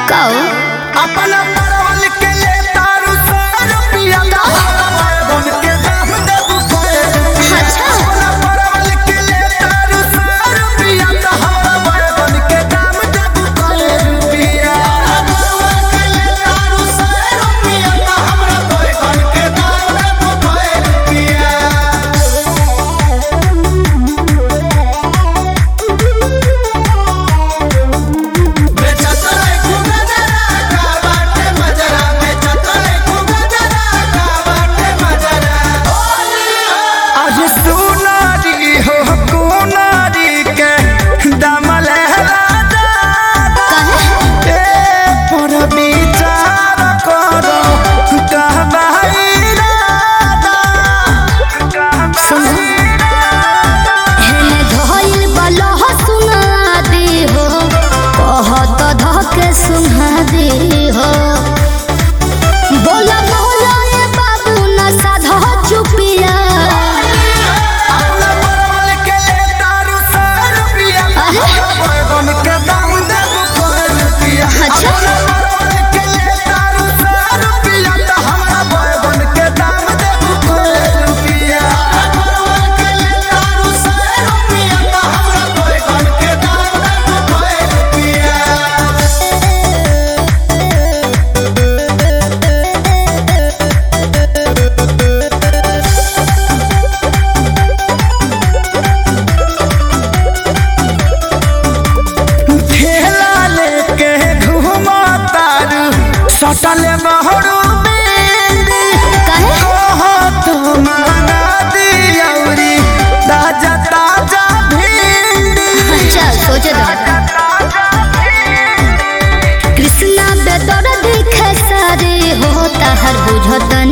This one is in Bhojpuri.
कहो अपना परवल के ले तारू सौ रुपया बन के दाम देबू सौ रुपया। अच्छा। अपना परवल के ले तारू सौ रुपया तो हमरा बन के दाम देबू सौ रुपया। परवल के ले तारू सौ रुपया तो हमरा बन के दाम देबू सौ रुपया। बेचतले खूबे जरा का बाटे मजरा बेचतले खूबे जरा का बाटे मजरा आज सुनारी हो कुनारी के दमल राजा कहे ए पर विचार करो कहबाई राजा सुनो हेने धइल बलह सुना दे हो कहत धके सुना दे हो बोला बोला ए बाबू न साधा चुपिया अपना परवल के ले तारू सौ रुपया अरे? बैगन के दाम देबू सौ रुपया अच्छा। अपना परवल के ले तारू सौ रुपया तो हमरा बैगन के दाम देबू सौ रुपया परवल के ले तारू सौ रुपया तो हमरा बैगन के दाम देबू सौ रुपया ठेला लेके घूमा तारू सटल बहरू बेली कहे कहो तो माना दियौरी ताजा ताजा भिंडी अच्छा सोचे दो कृष्णा बेदर देखे सारे हो ताहर बुझत